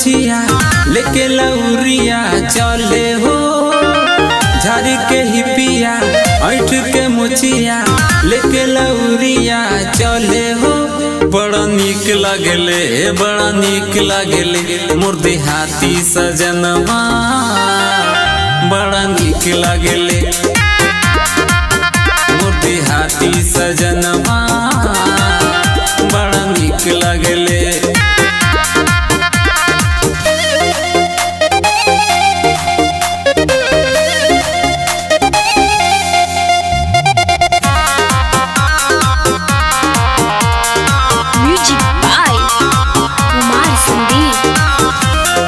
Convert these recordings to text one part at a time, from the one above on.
मुछिया लेके लौरिया चले हो झाड़ी के हिपिया ऐठ के मुछिया लेके लौरिया चले हो बड़ा निक लगले बड़ा निक लगले मुर्दी हाथी सजनवा बड़ा निक लगले मुर्दी हाथी सजनवा बड़ा निक लगले Music by Kumar Sandeep.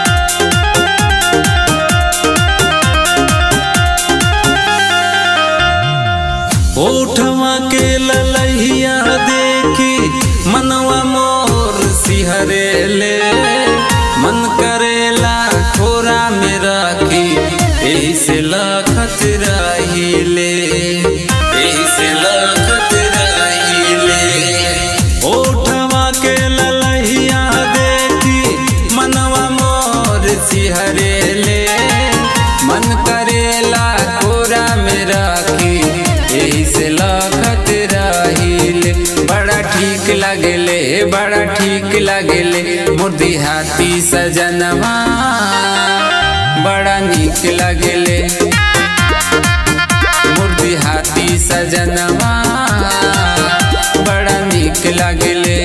ओठवा के ललहिया देखी मनवा मोर सिहरे ले मन करेला खोरा में राखी एही से लखत रहिले एही से लखत रहिले ओठवा के ललहिया देखी मनवा मोर सिहरे ले मन करेला कोरा में राखी एही से लखत रहिले बड़ा ठीक लगले बड़ा ठीक लगले मुर्दी हाथी सजनवा बड़ा निक लगले मुर्दी हाथी सजनवा बड़ा निक लगले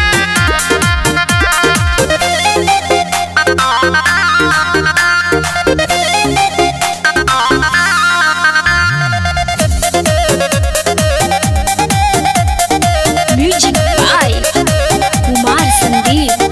Music by Kumar Sandeep.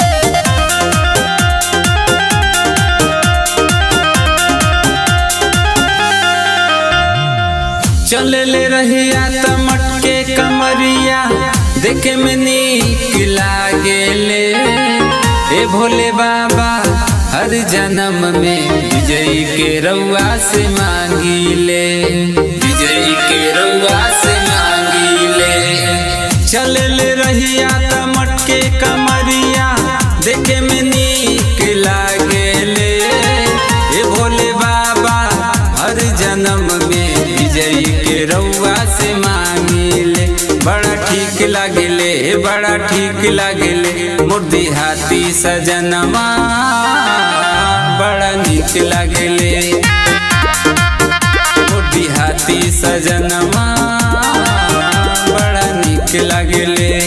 चले ले रहिया त मटके कमरिया देखे में नीक लागेले ए भोले बाबा हर जन्म में विजयी के रउआ से मांगीले विजयी के रउआ से मांगीले चले ले रहिया त मटके कमरिया देखे में नीक लागेले ए भोले बाबा हर जन्म में विजयी के रउआ से मांगिले बड़ा ठीक लागेले बड़ा ठीक लागेले मुर्दी हाथी सजनवा बड़ा निक लागेले मुर्दी हाथी सजनवा बड़ा निक लागेले